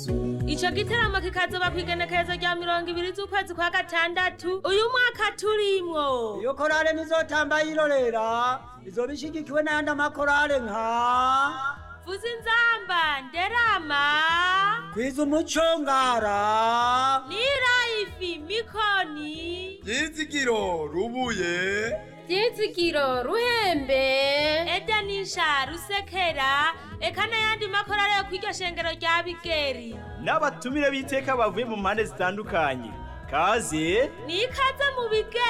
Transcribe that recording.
ico giteramo kikazoba kw'igenekerezo rya mirongo ibiri z'ukwezi kwa gatandatu uyu mwaka turimwo iyo korale nizotamba yirorera izoba ishigikiwe n'ayandi amakorale nka vuza inzamba nderama kwiza umuco ngara nirayifi mikoni Ryizigiro rubuye Ryizigiro ruhembe edanisha rusekera eka n'ayandi makorale yo kw'iryo shengero rya bigeri n'abatumire b'iteka bavuye mu mpande zitandukanye kaze ni ikaze mu bigeri